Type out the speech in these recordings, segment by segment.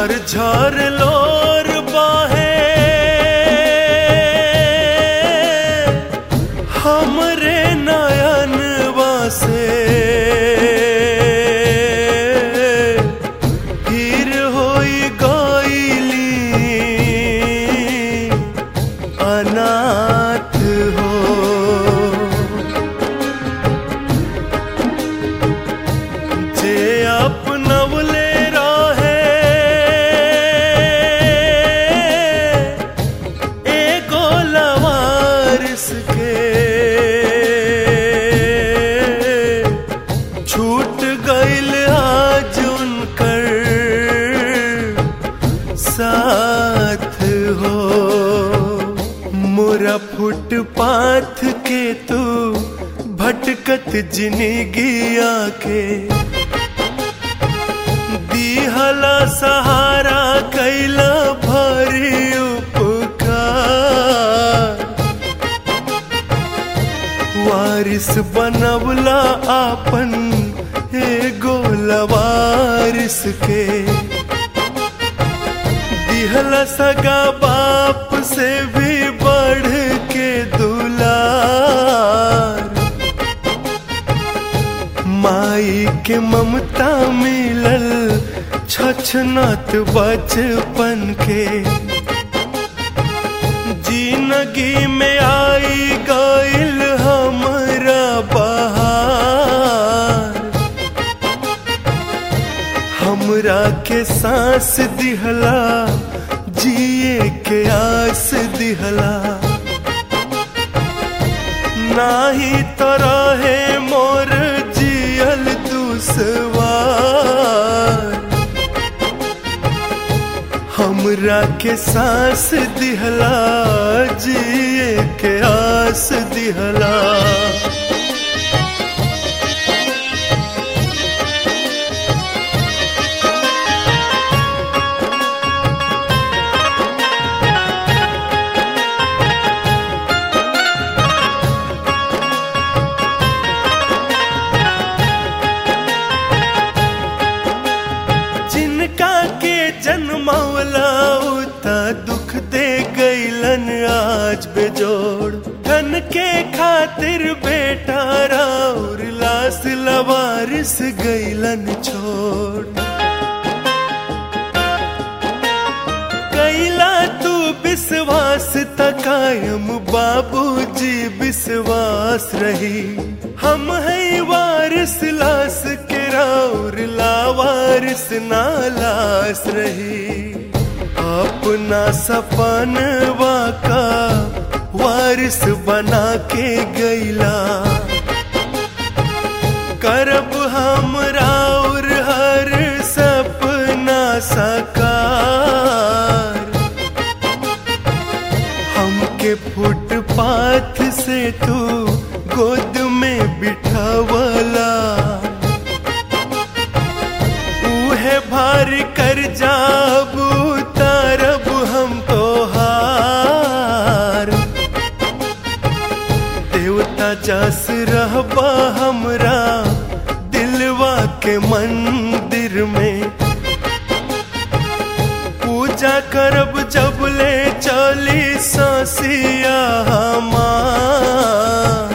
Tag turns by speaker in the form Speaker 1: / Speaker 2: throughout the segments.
Speaker 1: झरझर लोर बाहे हमरे नयन से फिर होई गईली अनाथ हो जे अपनवले रहे एगो लवारिस के छूट गईल आज उनकर साथ हो मोरा फुटपाथ के तू भटकत जिंदगिया के दिहला सहारा कैला भरी उपकार वारिस बनवला आपन एगो लवारिस के दिहला सगा बाप से भी बढ़ के दुलार माई के ममता मिलल छछनत बचपन के जिंदगी में आई गईल हमरा बहार हमरा के सांस दिहला जिए के आस दिहला नाही तो रहे मोर जियल दुसवार हमरा के सांस दिहला जिए के आस दिहला जिनका के जन्मौला उता दुख दे गईलन आज बेजोड़ धन के खातिर बेटा राउर लास लवारिस गईलन छोड़ कैला तू विश्वास तकायम बाबूजी विश्वास रही हम है वारिस लास के राउर लावारिस नालास रही अपना सपन वाका वारिस बना के गईला करब हम राउर हर सपना साकार हमके फुटपाथ से तू गोद में बिठावला उहे भार कर जाब तारब हम तो हार देवता जस रहबा हमरा दिलवा के मंदिर में पूजा करब जब ले चली ससिया हमार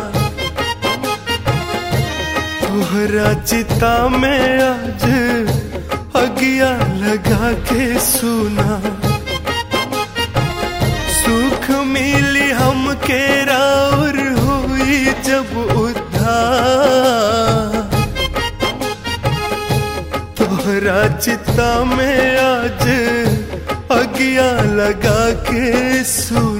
Speaker 1: तोहरा चिता में आज अगिया लगा के सुना सुख मिली हमके राउर हुई जब उद्धार तोहरा चिता में आज अगिया लगा के सुन